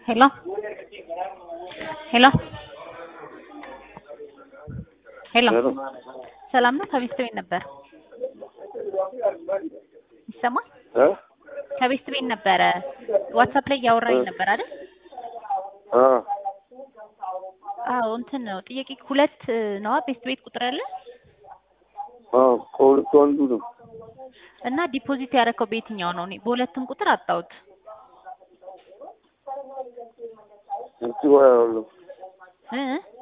Hello? Hello? ሄሎ ሄሎ ሰላም ነው? ከቤት ቤት ነበር ይሰማል? እ ከቤት ቤት ነበረ ዋትሳፕ ላይ እያወራኝ ነበር አይደል? አ አዎ እንትን ነው ጥያቄ ሁለት ነዋ ቤት ቤት ቁጥር ያለ አ ከሁለቱ አንዱ ነው። እና ዲፖዚት ያደረከው በየትኛው ነው? እኔ በሁለቱም ቁጥር አጣሁት። እስቲ ቆይ አያለሁ። እ